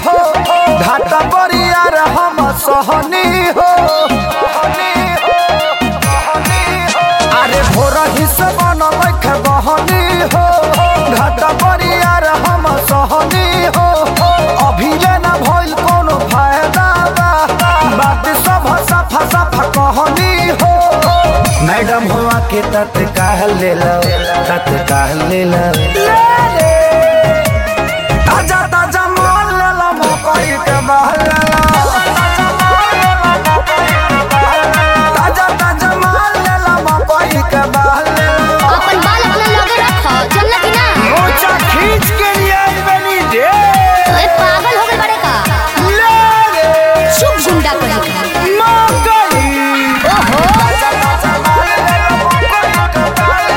हो घाटा बरिया रे हम सहनी हो अरे भोर ही से बनल के बहनी हो घाटा बरिया रे हम सहनी हो अभी ले ना भइल कोनो फायदा बा बात सब सफा सफा कहनी हो मैडम हुआ के तत्काल ले लो तत्काल ले लो ताजा ताजा माल ले लो मकई के बहल ले लो ताजा ताजा माल ले लो मकई के बहल ले लो अपन बाल अपना लगे रखो चलना कि ना मोचा खींच के लिए आई बनी रे ओए पागल हो गए बड़े का ले रे शुभ गुंडा कहीं का मकई ओहो ताजा ताजा माल ले लो मकई के बहल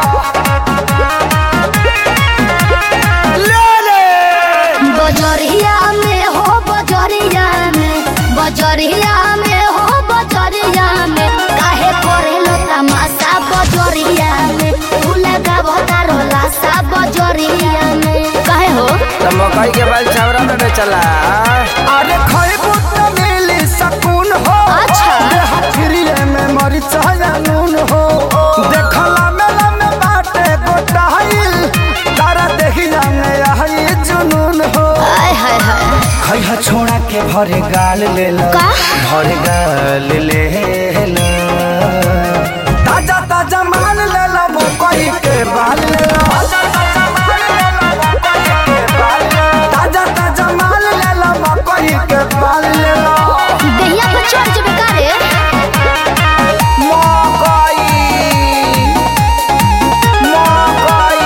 ले लो ले रे बजरिया में हो बजरिया में बजरिया में हो बजरिया में काहे करेलो तमाशा बजरिया में तू लगाबो तारो लाशा बजरिया में काहे हो तो मकई के बाल छावरा में चला अरे खइबू त मिली सकून हो अच्छा। देह फ्रीए में मरिचा या नून हो देखला मेला में बाटे गोटाइल तारा देखिया में आई जुनून हो आय हाय हाय खइहा छोड़ा के भरे गाल ले लो का? भरे गाल ले लो ताजा ताजा माल ले लो मकई के बाल ले लो ताजा ताजा माल ले लो मकई के बाल ले लो देहिया पर चढ़ जबे का रे मकई मकई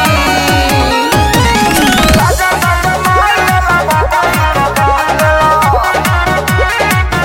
ताजा ताजा माल ले लो मकई के बाल ले लो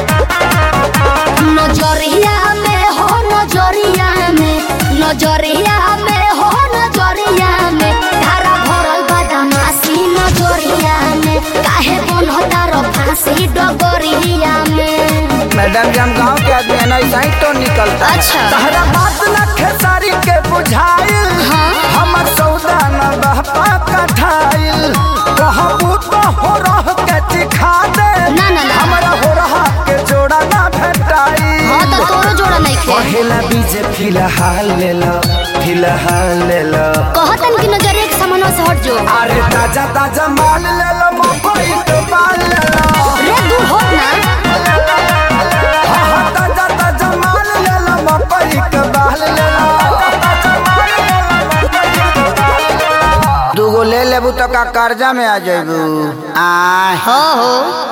नजरिया में हो नजरिया में नजरिया में हो नजरिया में धारा भरल बदमाशी नजरिया में काहे बनता रो फांसी डगरिया में मैडम जी हम गाँव के आदमी है ना ऐसा ही तो निकलता है। अच्छा तहरा बात न खेसारी के बुझाइल हाँ। हमर सौदा न बहपा कठाइल कहबू तो हो रह के चिखा दे ना, ना, ना। हमरा हो रहा के जोड़ा ना भेटाई हाँ तो तोरो जोड़ा नहीं खे पहला बीज फिलहाल ले लो फिलहाल ले लो कहतन कि नजरिया के सामने से हट जो अरे ताजा ताजा माल ले लो मकई के बाल ले लो रे दूर हो ना हाँ, हाँ, ताजा ताजा माल ले लो मकई के बाल ले लो दूगो ले लेबू तो का कर्जा में आ जाबू आ हो हो